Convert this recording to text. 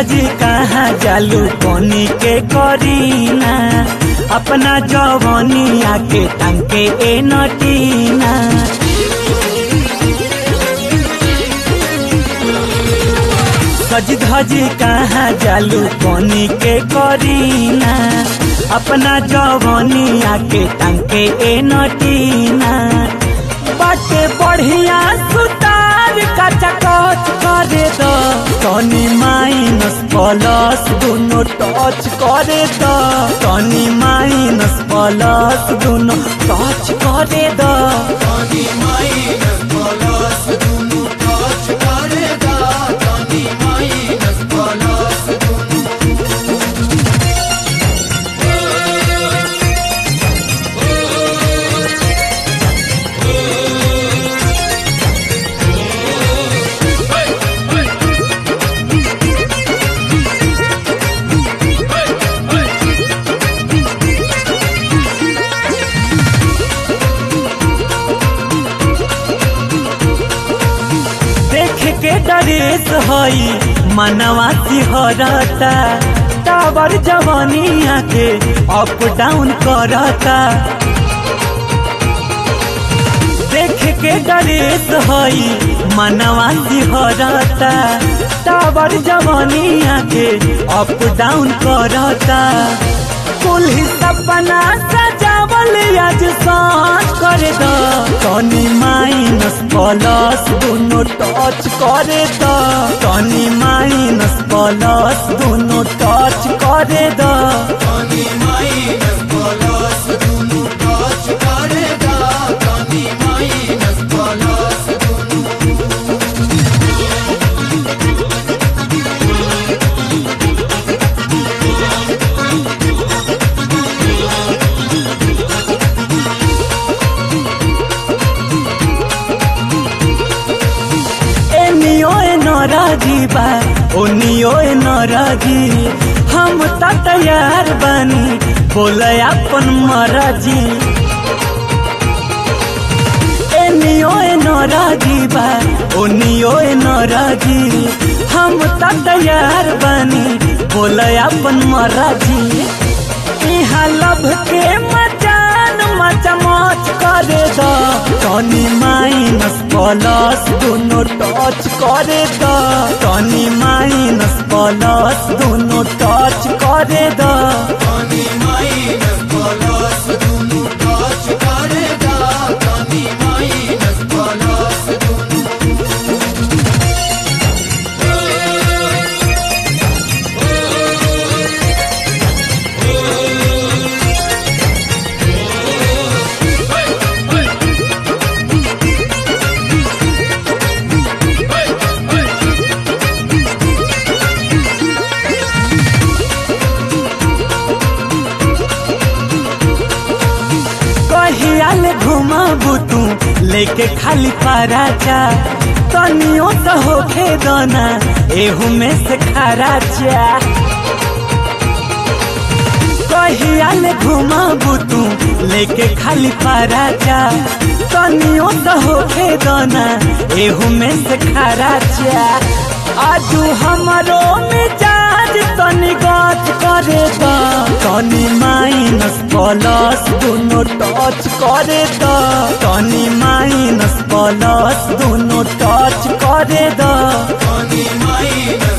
धजी कहाँ जालू कोनी के करीना अपना जवनिया के टंके ए नटीना सज धजी कहाँ जालू कोनी के करीना अपना जवनिया के टंके ए नटीना बाटे बढ़िया सुतार काचा कच करे दो टनी माइनस प्लस दोनों टच करे दो टनी माइनस प्लस दोनों टच करे दो देख के डरेस हई मनवा सिहरता टावर जवानिया के अप डाउन करता देख के डरेस हई मनवा सिहरता टावर जवानिया के अप डाउन करता कुल सपना सजावल आज सांझ कर दो टनी माइनस प्लस दोनों टच करे दो टनी माइनस प्लस दोनों टच करे दो एनियो ए नराजी बा ओनियो ए नराजी हम त तैयार बानी बोले अपन मराजी एनियो ए नराजी बा ओनियो ए नराजी हम त तैयार बानी बोले अपन मराजी इहाँ लभ के मचान मचमच करे दो टनी माइनस प्लस दोनों टच करे दो टनी माइनस प्लस दोनों टच करे दो कहियाल घुमाबू तू लेके खाली पराचा तनियो तो होखे दोना एहू में से खराचा कहियाल घुमाबू तू लेके खाली पराचा तनियो तो होखे दोना एहू में से खराचा आजू हमारो मिजाज तनी गच करे दा तनी माइनस प्लस दोनों टच करे दा तनी माइनस प्लस दोनों टच करे दा Tony Maina